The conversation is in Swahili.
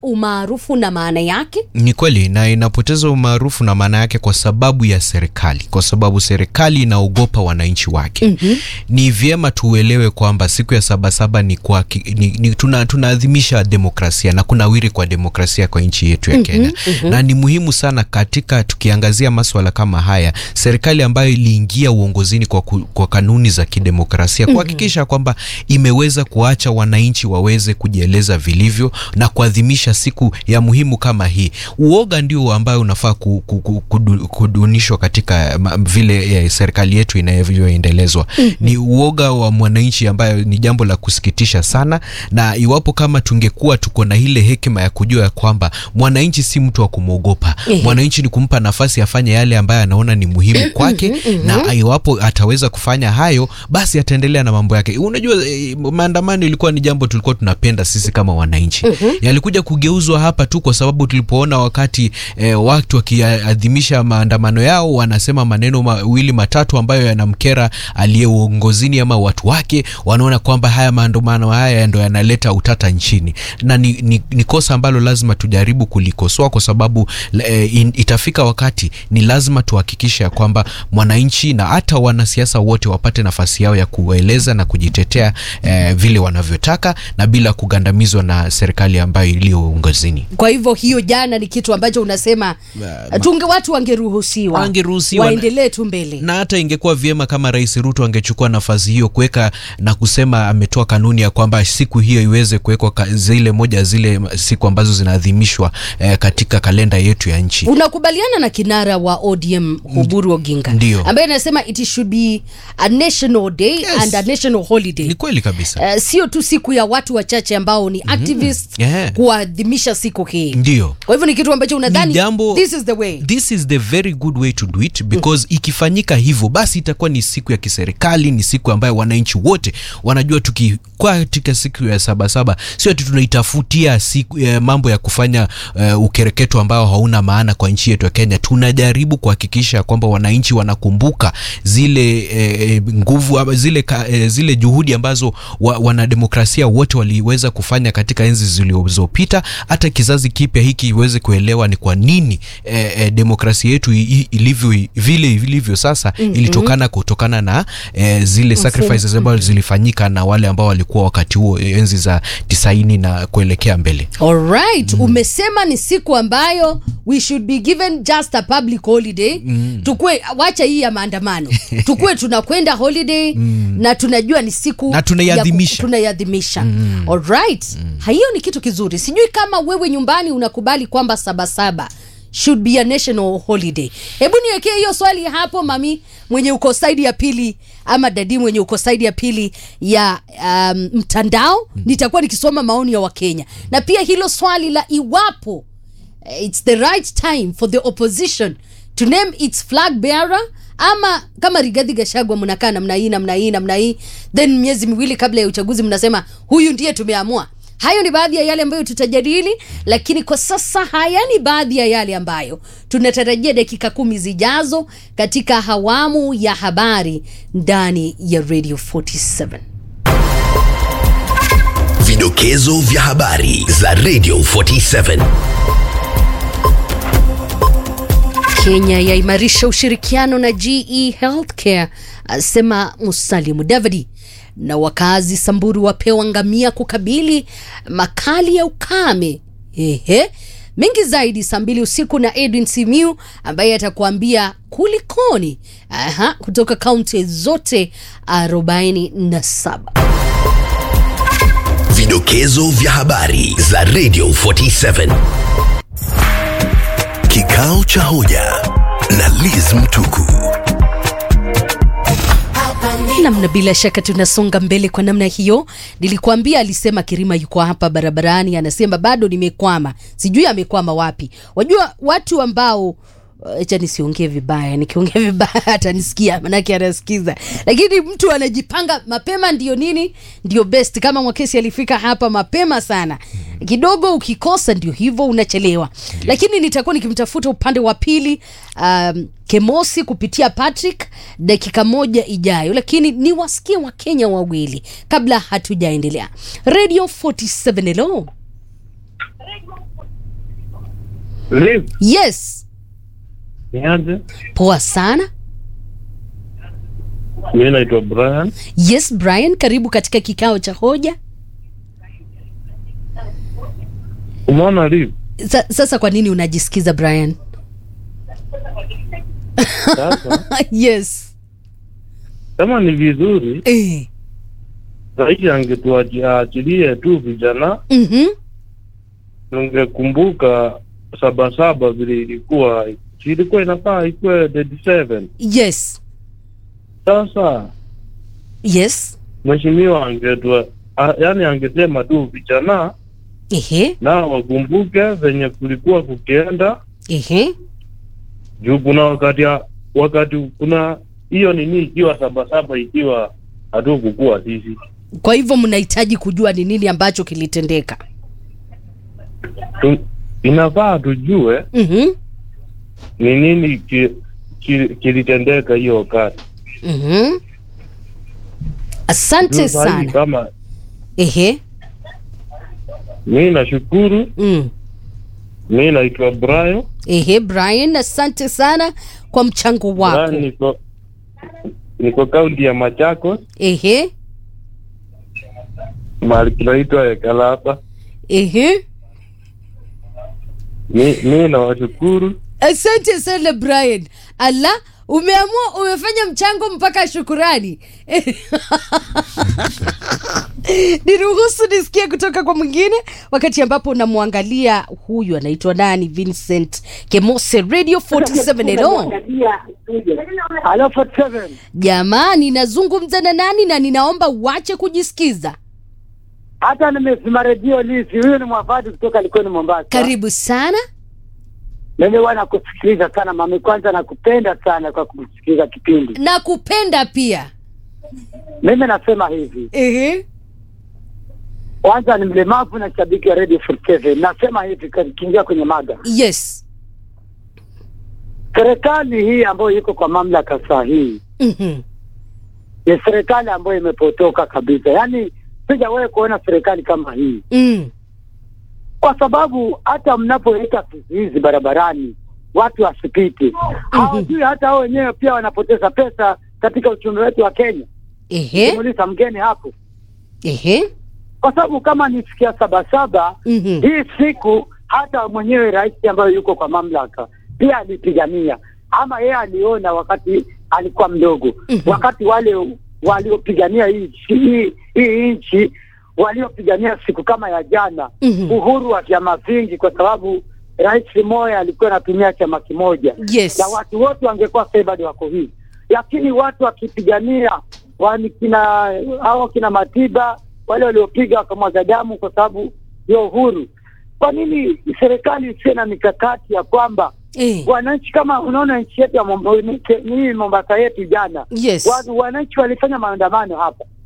umaarufu na maana yake Ni kweli na inapoteza umaarufu na maana yake kwa sababu ya serikali, kwa sababu serikali inaogopa wananchi wake. mm-hmm. Ni vyema tuelewe kwamba siku ya Sabasaba ni kwa ki- ni, ni, tuna, tunaadhimisha demokrasia na kunawiri kwa demokrasia kwa nchi yetu ya Kenya mm-hmm. na ni muhimu sana katika tukiangazia maswala kama haya, serikali ambayo iliingia uongozini kwa, ku, kwa kanuni za kidemokrasia kuhakikisha kwamba imeweza kuacha wananchi waweze kujieleza vilivyo na kuadhimisha siku ya muhimu kama hii. Uoga ndio ambayo unafaa ku, ku, ku, kudu, kudunishwa katika ma, vile eh, serikali yetu inavyoendelezwa. Ni uoga wa mwananchi ambayo ni jambo la kusikitisha sana, na iwapo kama tungekuwa tuko na ile hekima ya kujua ya kwamba mwananchi si mtu wa kumwogopa, Ehe. mwananchi ni kumpa nafasi afanye yale ambayo anaona ni muhimu kwake, na iwapo ataweza kufanya hayo, basi ataendelea na mambo yake. Unajua eh, maandamano ilikuwa ni jambo tulikuwa tunapenda sisi kama wananchi. Yalikuja kugeuzwa hapa tu kwa sababu tulipoona wakati eh, watu wakiadhimisha maandamano yao wanasema maneno mawili matatu ambayo yanamkera aliye uongozini ama watu wake, wanaona kwamba haya maandamano haya ndo yanaleta utata nchini, na ni, ni, ni kosa ambalo lazima tujaribu kulikosoa kwa sababu eh, in, itafika wakati ni lazima tuhakikishe ya kwamba mwananchi na hata wanasiasa wote wapate nafasi yao ya kueleza na kujitetea eh, vile wanavyotaka na bila kugandamizwa na serikali ambayo iliyo uongozini. kwa hivyo hiyo jana ni kitu ambacho unasema tunge watu wangeruhusiwa Wangeruhusiwa na- waendelee tu mbele na hata ingekuwa vyema kama Rais Ruto angechukua nafasi hiyo kuweka na kusema ametoa kanuni ya kwamba siku hiyo iweze kuwekwa ka- zile moja zile siku ambazo zinaadhimishwa eh, katika kalenda yetu ya nchi. unakubaliana na kinara wa ODM Oburu Oginga Ndio. ambaye anasema it should be a national day Yes. and a national holiday Ni kweli kabisa. Eh, sio tu siku ya watu wachache ambao ni activists Yeah. kuadhimisha siku hii Ndio. kwa hivyo ni kitu ambacho unadhani Ni jambo- this is the way This is the very good way to do it because ikifanyika hivyo basi itakuwa ni siku ya kiserikali, ni siku ambayo wananchi wote wanajua tukikuwa katika siku ya Sabasaba sio ati tunaitafutia siku eh, mambo ya kufanya eh, ukereketo ambao hauna maana kwa nchi yetu ya Kenya. Tunajaribu kuhakikisha kwamba wananchi wanakumbuka zile eh, nguvu ama zile, ka, eh, zile juhudi ambazo wa, wanademokrasia wote waliweza kufanya katika enzi zilizopita, hata kizazi kipya hiki iweze kuelewa ni kwa nini eh, eh, demokrasia yetu i- i- ilivyo vile ilivyo sasa ilitokana kutokana na eh, zile sacrifices ambazo zilifanyika na wale ambao walikuwa wakati huo eh, enzi za tisaini na kuelekea mbele. Alright, umesema ni siku ambayo we should be given just a public holiday tukue wacha hii ya maandamano tukue tunakwenda holiday na tunajua ni siku Na tunaiadhimisha. ya ku- tunaiadhimisha Alright. hiyo ni kitu kizuri sijui kama wewe nyumbani unakubali kwamba sabasaba should be a national holiday hebu niwekee hiyo swali hapo mami mwenye uko saidi ya pili ama dadi mwenye uko saidi ya pili ya um, mtandao nitakuwa nikisoma maoni ya wakenya na pia hilo swali la iwapo eh, it's the right time for the opposition to name its flag bearer ama kama Rigathi Gachagua mnakaa namna hii namna hii namna hii then miezi miwili kabla ya uchaguzi mnasema huyu ndiye tumeamua hayo ni baadhi ya yale ambayo tutajadili lakini kwa sasa haya ni baadhi ya yale ambayo tunatarajia dakika kumi zijazo katika hawamu ya habari ndani ya radio 47 Vidokezo vya habari za Radio 47. Kenya yaimarisha ushirikiano na GE Healthcare, asema Musalia Mudavadi. Na wakazi Samburu wapewa ngamia kukabili makali ya ukame. Ehe, mengi zaidi saa mbili usiku na Edwin Simiu ambaye atakuambia kulikoni. Aha, kutoka kaunti zote 47. Vidokezo vya habari za Radio 47. Kikao cha hoja na Liz Mtuku. namna bila shaka tunasonga mbele kwa namna hiyo nilikuambia alisema kirima yuko hapa barabarani anasema bado nimekwama sijui amekwama wapi wajua watu ambao acha nisiongee vibaya nikiongea vibaya atanisikia manake anasikiza lakini mtu anajipanga mapema ndio nini ndio best kama mwakesi alifika hapa mapema sana kidogo ukikosa ndio hivyo unachelewa lakini nitakuwa nikimtafuta upande wa pili um, kemosi kupitia patrick dakika moja ijayo lakini niwasikie wakenya wawili kabla hatujaendelea radio 47 hello Liv, yes niaje? poa sana Mi naitwa Brian. yes brian karibu katika kikao cha hoja Umeona Liv, Sa, sasa kwa nini unajisikiza brian sasa yes kama ni vizuri eh. zaidi angetuachilie tu vijana, mm-hmm. tungekumbuka sabasaba vile ilikuwa si ilikuwa inafaa ikuwe 37 yes sasa yes mheshimiwa angetua a- yaani angesema tu vijana ehe nao wakumbuke venye kulikuwa kukienda ehe juu kuna wakati ya- wakati kuna hiyo nini ikiwa sabasaba ikiwa hatukukua sisi kwa hivyo mnahitaji kujua ni nini ambacho kilitendeka tu, inafaa tujue mm-hmm. ni nini ki, ki, kilitendeka hiyo wakati Mm-hmm. asante Juu saa hii sana kama ehe mi nashukuru mm. mi naitwa Brian ehe brian asante sana kwa mchango wako Brian niko niko kaunti ya Machakos ehe mahali kunaitwa Ekalapa ehe mi, mi nawashukuru asante sana brian ala umeamua umefanya mchango mpaka shukurani niruhusu nisikie kutoka kwa mwingine wakati ambapo unamwangalia huyu anaitwa nani vincent kemose radio 47 elon Halo 47. jamani nazungumza na nani na ninaomba uache kujisikiza Hata nimesima redio lisi. Huyu ni mwafadi kutoka Likoni Mombasa. karibu sana Mimi huwa nakusikiliza sana mami, kwanza nakupenda sana kwa kusikiliza kipindi. na kupenda pia Mimi nasema hivi, Ehe. kwanza ni mlemavu na shabiki wa Radio 47. Nasema hivi kiingia kwenye mada, yes serikali hii ambayo iko kwa mamlaka saa hii Mhm. ni serikali ambayo imepotoka kabisa. Yaani sijawahi kuona serikali kama hii, Mm. kwa sababu hata mnapoweka vizuizi barabarani watu wasipite, hawajui hata hao wenyewe pia wanapoteza pesa katika uchumi wetu wa Kenya. Ehe. Muuliza mgeni hapo, Ehe. kwa sababu kama ni siku ya sabasaba Mhm. hii siku, hata mwenyewe rais ambayo yuko kwa mamlaka pia alipigania, ama yeye aliona wakati alikuwa mdogo, Mhm. wakati wale waliopigania hii hii, hii nchi waliopigania siku kama ya jana Mhm. uhuru wa vyama vingi, kwa sababu rais Moi alikuwa anatumia chama kimoja Yes. na watu wote wangekuwa sasa bado wako hivi, lakini watu wakipigania wani kina hao kina Matiba wale waliopiga wakamwaga damu kwa sababu ya uhuru. Kwa nini serikali isiwe na mikakati ya kwamba Eh. wananchi kama unaona nchi yetu ya Mombo- ni- ni Mombasa yetu jana Yes. watu wananchi walifanya maandamano hapa